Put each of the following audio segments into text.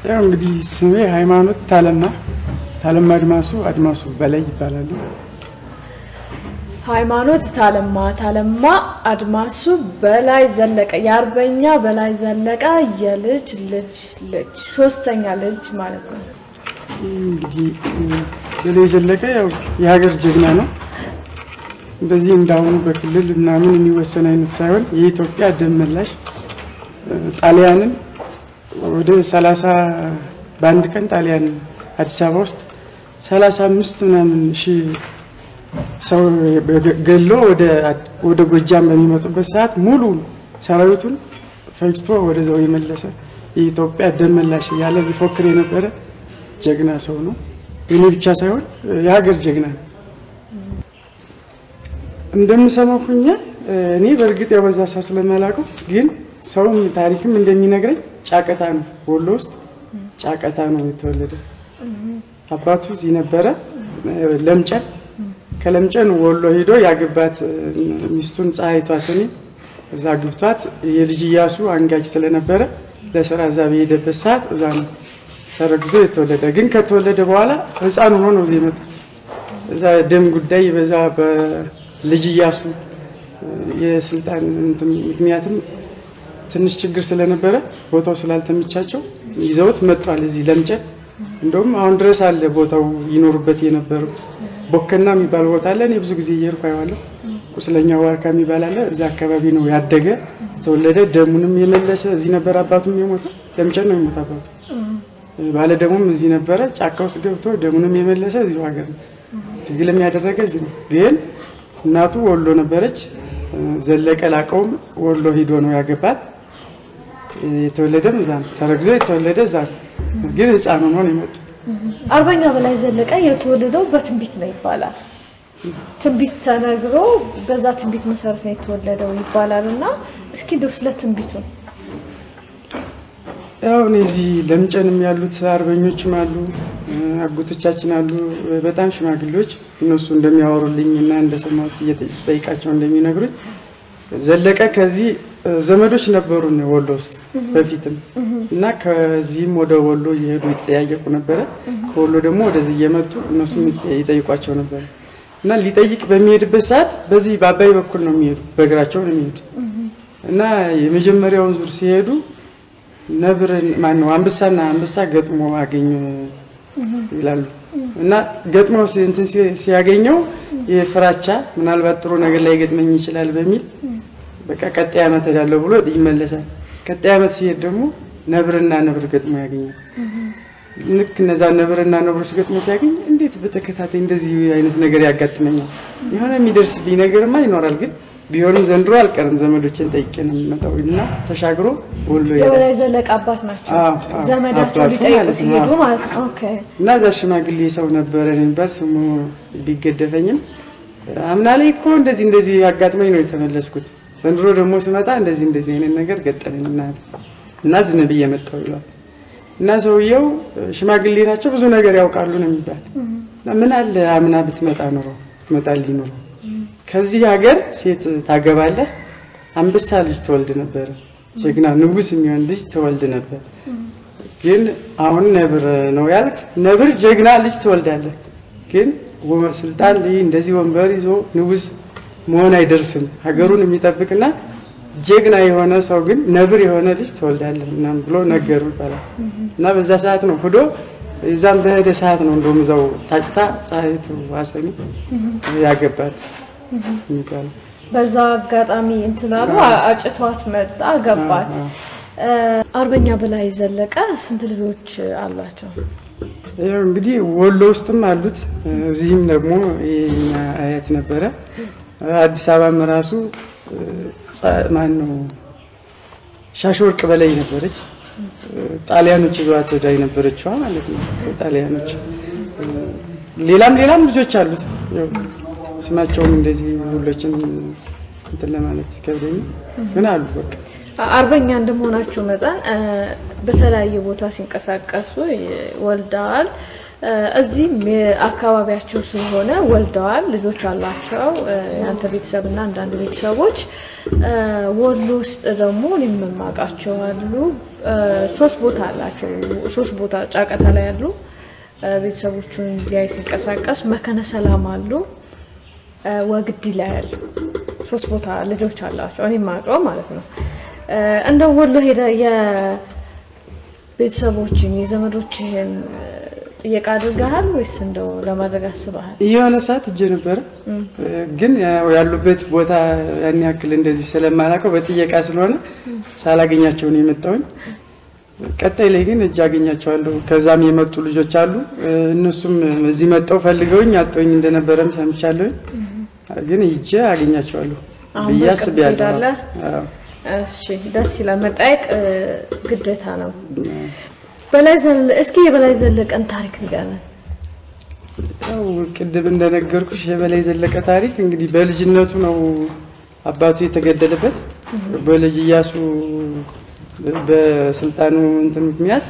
ያው እንግዲህ ስሜ ሃይማኖት ታለማ ታለማ አድማሱ አድማሱ በላይ ይባላሉ። ሃይማኖት ታለማ ታለማ አድማሱ በላይ ዘለቀ የአርበኛ በላይ ዘለቀ የልጅ ልጅ ልጅ ሶስተኛ ልጅ ማለት ነው። እንግዲህ በላይ ዘለቀ ያው የሀገር ጀግና ነው። እንደዚህ እንዳሁኑ በክልል ምናምን የሚወሰን አይነት ሳይሆን የኢትዮጵያ ደም መላሽ ጣሊያንን ወደ ሰላሳ በአንድ ቀን ጣሊያን አዲስ አበባ ውስጥ ሰላሳ አምስት ምናምን ሺህ ሰው ገሎ ወደ ጎጃም በሚመጡበት ሰዓት ሙሉ ሰራዊቱን ፈጅቶ ወደዛው የመለሰ የኢትዮጵያ ደም መላሽ እያለ ሊፎክር የነበረ ጀግና ሰው ነው። እኔ ብቻ ሳይሆን የሀገር ጀግና ነው። እንደምሰማው ሁኛ እኔ በእርግጥ ያው በዛ ሳ ስለማላውቀው ግን ሰውም ታሪክም እንደሚነግረኝ ጫቀታ ነው፣ ወሎ ውስጥ ጫቀታ ነው የተወለደ። አባቱ እዚህ ነበረ ለምጨን ከለምጨን ወሎ ሄዶ ያገባት ሚስቱን ፀሐይቷ ስኔ እዛ ግብቷት የልጅ እያሱ አንጋጅ ስለነበረ ለስራ እዛ በሄደበት ሰዓት እዛ ነው ተረግዞ የተወለደ። ግን ከተወለደ በኋላ ሕፃን ሆኖ ነው እዚህ የመጣ። እዛ ደም ጉዳይ በዛ በልጅ እያሱ የስልጣን ምክንያትም ትንሽ ችግር ስለነበረ ቦታው ስላልተመቻቸው ይዘውት መጥቷል እዚህ ለምጨን። እንደውም አሁን ድረስ አለ ቦታው ይኖሩበት የነበረው ቦከና የሚባል ቦታ አለ። እኔ ብዙ ጊዜ እየሄድኩ አየዋለሁ። ቁስለኛ ዋርካ የሚባል አለ። እዛ አካባቢ ነው ያደገ የተወለደ። ደሙንም የመለሰ እዚህ ነበር። አባቱም የሞተ ለምጨን ነው የሞተ አባቱ። ባለ ደሙም እዚህ ነበረ። ጫካ ውስጥ ገብቶ ደሙንም የመለሰ እዚሁ ሀገር ነው። ትግልም ያደረገ እዚህ ነው። ግን እናቱ ወሎ ነበረች። ዘለቀ ላቀውም ወሎ ሂዶ ነው ያገባት። የተወለደም እዛ ነው። ተረግዞ የተወለደ እዛ ነው። ግን ሕፃን ሆኖ ነው የመጡት። አርበኛ በላይ ዘለቀ የተወለደው በትንቢት ነው ይባላል። ትንቢት ተነግሮ በዛ ትንቢት መሰረት ነው የተወለደው ይባላል እና እስኪ እንደው ስለ ትንቢቱን ያው እኔ እዚህ ለምጨንም ያሉት አርበኞችም አሉ፣ አጎቶቻችን አሉ፣ በጣም ሽማግሌዎች እነሱ እንደሚያወሩልኝ እና እንደሰማሁት ስጠይቃቸው እንደሚነግሩኝ ዘለቀ ከዚህ ዘመዶች ነበሩን ወሎ ውስጥ በፊትም እና ከዚህም ወደ ወሎ እየሄዱ ይጠያየቁ ነበረ። ከወሎ ደግሞ ወደዚህ እየመጡ እነሱም ይጠይቋቸው ነበረ እና ሊጠይቅ በሚሄድበት ሰዓት በዚህ በአባይ በኩል ነው የሚሄዱ፣ በእግራቸው ነው የሚሄዱ እና የመጀመሪያውን ዙር ሲሄዱ ነብርን ማነው አንበሳና አንበሳ ገጥሞ አገኙ ይላሉ እና ገጥሞ እንትን ሲያገኘው የፍራቻ ምናልባት ጥሩ ነገር ላይ ገጥመኝ ይችላል በሚል በቃ ቀጣይ ዓመት ሄዳለሁ ብሎ ይመለሳል። ቀጣይ ዓመት ሲሄድ ደግሞ ነብርና ነብር ገጥሞ ያገኛል። ልክ እነዛ ነብርና ነብሮች ገጥሞ ሲያገኝ እንዴት በተከታታይ እንደዚህ አይነት ነገር ያጋጥመኛል? የሆነ የሚደርስብኝ ነገርማ ይኖራል ግን ቢሆንም ዘንድሮ አልቀርም ዘመዶችን ጠይቄ ነው የሚመጣው እና ተሻግሮ ወሎ የበላይ ዘለቀ አባት ናቸው። አዎ፣ አዎ፣ ዘመዳቸው አባቱ ሊጠይቁ ማለት ነው። ሲሄዱ አዎ። ማለት ነው። ኦኬ እና እዛ ሽማግሌ ሰው ነበረ የሚባል ስሙ ቢገደፈኝም አምና ላይ እኮ እንደዚህ እንደዚህ አጋጥመኝ ነው የተመለስኩት። ዘንድሮ ደግሞ ስመጣ እንደዚህ እንደዚህ አይነት ነገር ገጠመኝ እና እና ዝም ብዬ መጣሁ ይሏል። እና ሰውየው ሽማግሌ ናቸው፣ ብዙ ነገር ያውቃሉ ነው የሚባል እና ምን አለ አምና ብትመጣ ኑሮ ትመጣልኝ ኑሮ ከዚህ ሀገር ሴት ታገባለህ፣ አንበሳ ልጅ ትወልድ ነበር፣ ጀግና ንጉሥ የሚሆን ልጅ ትወልድ ነበር። ግን አሁን ነብር ነው ያልክ፣ ነብር ጀግና ልጅ ትወልዳለህ። ግን ወ- ስልጣን ላይ እንደዚህ ወንበር ይዞ ንጉሥ መሆን አይደርስም። ሀገሩን የሚጠብቅና ጀግና የሆነ ሰው ግን ነብር የሆነ ልጅ ትወልዳለህ ምናምን ብሎ ነገሩ ይባላል። እና በዛ ሰዓት ነው ሂዶ እዛም በሄደ ሰዓት ነው እንደውም እዛው ታጭታ ፀሐይቱ ዋሰኒ ያገባት የሚባለው። በዛ አጋጣሚ እንትናሉ አጭቷት መጣ ገባት። አዎ፣ አርበኛ በላይ ዘለቀ ስንት ልጆች አሏቸው? ያው እንግዲህ ወሎ ውስጥም አሉት፣ እዚህም ደግሞ የኛ አያት ነበረ። አዲስ አበባም ራሱ ማን ነው ሻሽወርቅ በላይ ነበረች። ጣሊያኖች ይዘዋት ሄዳ የነበረችዋ ማለት ነው። ጣሊያኖች ሌላም ሌላም ልጆች አሉት። ያው ስማቸውም እንደዚህ ሁሎችን እንትን ለማለት ይከብደኝ፣ ግን አሉ በቃ አርበኛ እንደመሆናቸው መጠን እ፣ በተለያየ ቦታ ሲንቀሳቀሱ ይ- ወልደዋል። እዚህም የአካባቢያቸው ስለሆነ ወልደዋል፣ ልጆች አላቸው። የአንተ ቤተሰብና አንዳንድ ቤተሰቦች ወሎ ውስጥ ደግሞ እኔም የማውቃቸው አሉ። ሶስት ቦታ አላቸው። ሶስት ቦታ ጫቀታ ላይ ያሉ ቤተሰቦቹን ሊያይ ሲንቀሳቀስ፣ መከነ ሰላም አሉ፣ ወግዲ ላይ ያሉ ሶስት ቦታ ልጆች አላቸው። እኔ የማውቀው ማለት ነው። እንደው ወሎ ሄደ የቤተሰቦችን የዘመዶችህን ጥየቃ አድርገሃል ወይስ እንደው ለማድረግ አስበሃል? የሆነ ሰዓት እጄ ነበረ፣ ግን ያሉበት ቦታ ያን ያክል እንደዚህ ስለማላውቀው በጥየቃ ስለሆነ ሳላገኛቸው ነው የመጣሁኝ። ቀጣይ ላይ ግን እጅ አገኛቸዋለሁ። ከዛም የመጡ ልጆች አሉ። እነሱም እዚህ መጠው ፈልገውኝ አጠውኝ እንደነበረም ሰምቻለሁኝ። ግን እጄ አገኛቸዋለሁ ብዬ አስቤያለሁ። እሺ፣ ደስ ይላል። መጠየቅ ግዴታ ነው። በላይ ዘለቀ እስኪ የበላይ ዘለቀን ታሪክ ንገረን። ያው ቅድም እንደነገርኩሽ የበላይ ዘለቀ ታሪክ እንግዲህ በልጅነቱ ነው አባቱ የተገደለበት። በልጅ እያሱ በስልጣኑ እንትን ምክንያት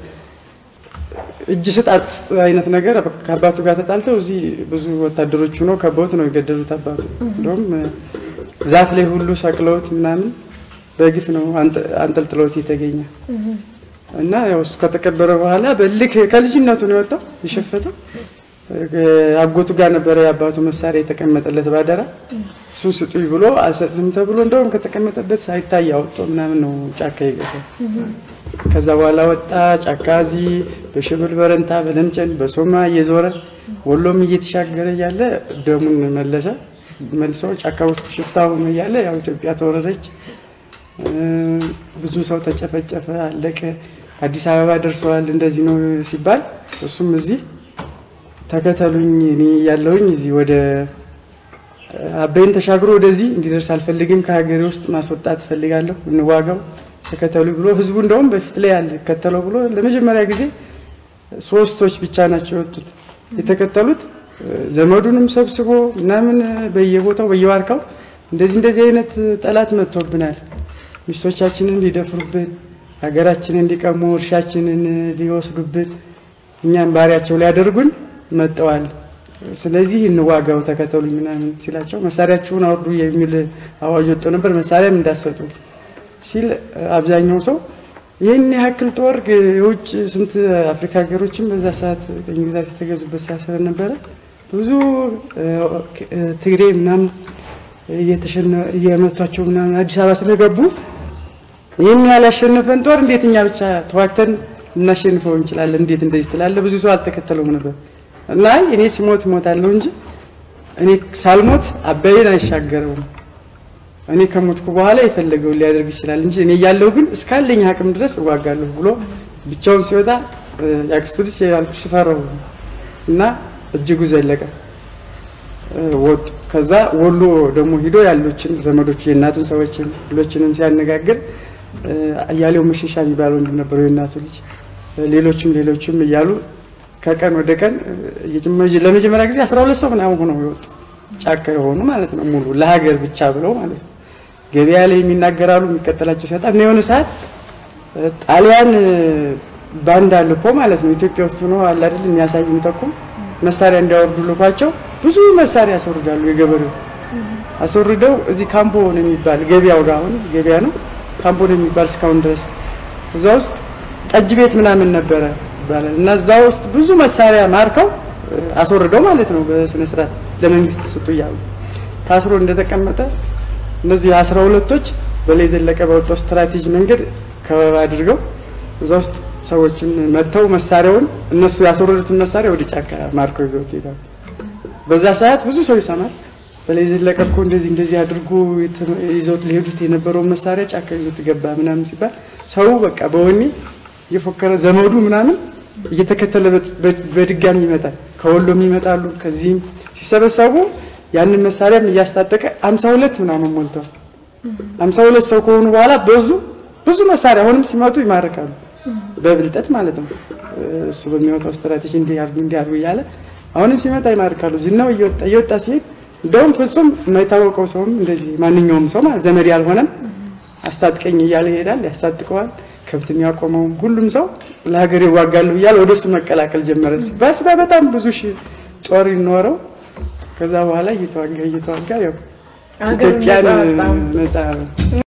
እጅ ስጥ አትስጥ አይነት ነገር ከአባቱ ጋር ተጣልተው እዚህ ብዙ ወታደሮች ሆነው ከበውት ነው የገደሉት። አባቱ እንደውም ዛፍ ላይ ሁሉ ሰቅለውት ምናምን በግፍ ነው አንጠልጥለውት የተገኘ እና ያው እሱ ከተቀበረ በኋላ በልክ ከልጅነቱ ነው የወጣው የሸፈተው። አጎቱ ጋር ነበረ የአባቱ መሳሪያ የተቀመጠለት ባደራ። እሱን ስጡኝ ብሎ አልሰጥም ተብሎ እንደውም ከተቀመጠበት ሳይታይ አወጦ ምናምን ነው ጫካ የገባው። ከዛ በኋላ ወጣ ጫካ እዚህ በሽብል በረንታ በለምጨን በሶማ እየዞረ ወሎም እየተሻገረ እያለ ደሙን መለሰ። መልሶ ጫካ ውስጥ ሽፍታ ሆኖ እያለ ያው ኢትዮጵያ ተወረረች። ብዙ ሰው ተጨፈጨፈ፣ አለቀ። አዲስ አበባ ደርሰዋል። እንደዚህ ነው ሲባል እሱም እዚህ ተከተሉኝ፣ እኔ ያለሁኝ እዚህ ወደ አባይን ተሻግሮ ወደዚህ እንዲደርስ አልፈልግም፣ ከሀገሬ ውስጥ ማስወጣት እፈልጋለሁ፣ እንዋጋው፣ ተከተሉ ብሎ ህዝቡ እንደውም በፊት ላይ ያልከተለው ብሎ ለመጀመሪያ ጊዜ ሶስቶች ብቻ ናቸው የወጡት የተከተሉት። ዘመዱንም ሰብስቦ ምናምን በየቦታው በየዋርካው እንደዚህ እንደዚህ አይነት ጠላት መጥቶብናል ሚስቶቻችንን ሊደፍሩብን፣ ሀገራችንን ሊቀሙ፣ እርሻችንን ሊወስዱብን፣ እኛም ባሪያቸው ሊያደርጉን መጠዋል። ስለዚህ እንዋጋው፣ ተከተሉኝ ምናምን ሲላቸው መሳሪያችሁን አውርዱ የሚል አዋጅ ወጥቶ ነበር። መሳሪያም እንዳሰጡ ሲል አብዛኛው ሰው ይህን ያክል ጦር የውጭ ስንት አፍሪካ ሀገሮችም በዛ ሰዓት ቅኝ ግዛት የተገዙበት ሰዓት ስለነበረ ብዙ ትግሬ ምናምን እየመቷቸው ምናምን አዲስ አበባ ስለገቡ ይህን ያላሸነፈን ጦር እንዴት እኛ ብቻ ተዋግተን ልናሸንፈው እንችላለን? እንዴት እንደዚህ ትላለ? ብዙ ሰው አልተከተለውም ነበር እና እኔ ሲሞት እሞታለሁ እንጂ እኔ ሳልሞት አባይን አይሻገረውም። እኔ ከሞትኩ በኋላ የፈለገውን ሊያደርግ ይችላል እንጂ እኔ እያለሁ ግን እስካለኝ አቅም ድረስ እዋጋለሁ ብሎ ብቻውን ሲወጣ ያክስቱ ልጅ ያልኩሽ ሽፈራው እና እጅጉ ዘለቀ ወጡ። ከዛ ወሎ ደግሞ ሂዶ ያሉችን ዘመዶቹ የእናቱን ሰዎችን ሁሎችንም ሲያነጋግር እያሌው መሸሻ የሚባል ወንድም ነበረው የእናቱ ልጅ፣ ሌሎችም ሌሎችም እያሉ ከቀን ወደ ቀን ለመጀመሪያ ጊዜ አስራ ሁለት ሰው ምናምን ሆነው የወጡ ጫካ የሆኑ ማለት ነው። ሙሉ ለሀገር ብቻ ብለው ማለት ነው። ገበያ ላይ የሚናገራሉ የሚቀጠላቸው ሲያጣ እና የሆነ ሰዓት ጣሊያን ባንዳ ልኮ ማለት ነው ኢትዮጵያ ውስጥ ሆኖ አለ አይደል የሚያሳይ የሚጠቁም መሳሪያ እንዲያወርዱ ልኳቸው ብዙ መሳሪያ ያስወርዳሉ። የገበሬው አስወርደው እዚህ ካምፖ ነው የሚባል ገበያው ጋር አሁን ገበያ ነው ካምፖ ነው የሚባል እስካሁን ድረስ እዛ ውስጥ ጠጅ ቤት ምናምን ነበረ ይባላል እና እዛ ውስጥ ብዙ መሳሪያ ማርከው አስወርደው ማለት ነው በስነ ስርዓት ለመንግስት ስጡ እያሉ ታስሮ እንደተቀመጠ እነዚህ አስራ ሁለቶች በላይ ዘለቀ በወጣው ስትራቴጂ መንገድ ከበባ አድርገው እዛ ውስጥ ሰዎችን መጥተው መሳሪያውን እነሱ ያስወረዱትን መሳሪያ ወደ ጫካ ማርከው ይዘውት ይሄዳሉ። በዛ ሰዓት ብዙ ሰው ይሰማል። በላይ ዘለቀ እኮ እንደዚህ እንደዚህ አድርጎ ይዘውት ሊሄዱት የነበረውን መሳሪያ ጫካ ይዞት ገባ ምናምን ሲባል ሰው በቃ በወኔ እየፎከረ ዘመዱ ምናምን እየተከተለ በድጋሚ ይመጣል። ከወሎም ይመጣሉ። ከዚህም ሲሰበሰቡ ያንን መሳሪያም እያስታጠቀ አምሳ ሁለት ምናምን ሞልተዋል። አምሳ ሁለት ሰው ከሆኑ በኋላ በዙ ብዙ መሳሪያ አሁንም ሲመጡ ይማርካሉ። በብልጠት ማለት ነው። እሱ በሚወጣው ስትራቴጂ እንዲህ አድርጉ እንዲህ አድርጉ እያለ አሁንም ሲመጣ ይማርካሉ። ዝናው እየወጣ እየወጣ ሲሄድ እንደውም ፍጹም የማይታወቀው ሰውም እንደዚህ ማንኛውም ሰው ማለት ዘመድ ያልሆነም አስታጥቀኝ እያለ ይሄዳል፣ ያስታጥቀዋል። ከብት የሚያቆመውም ሁሉም ሰው ለሀገር ይዋጋሉ እያለ ወደ እሱ መቀላቀል ጀመረ። በስበ በጣም ብዙ ሺህ ጦር ይኖረው ከዛ በኋላ እየተዋጋ እየተዋጋ ያው ሀገሩን ኢትዮጵያን ነፃ አወጣ። ነጻ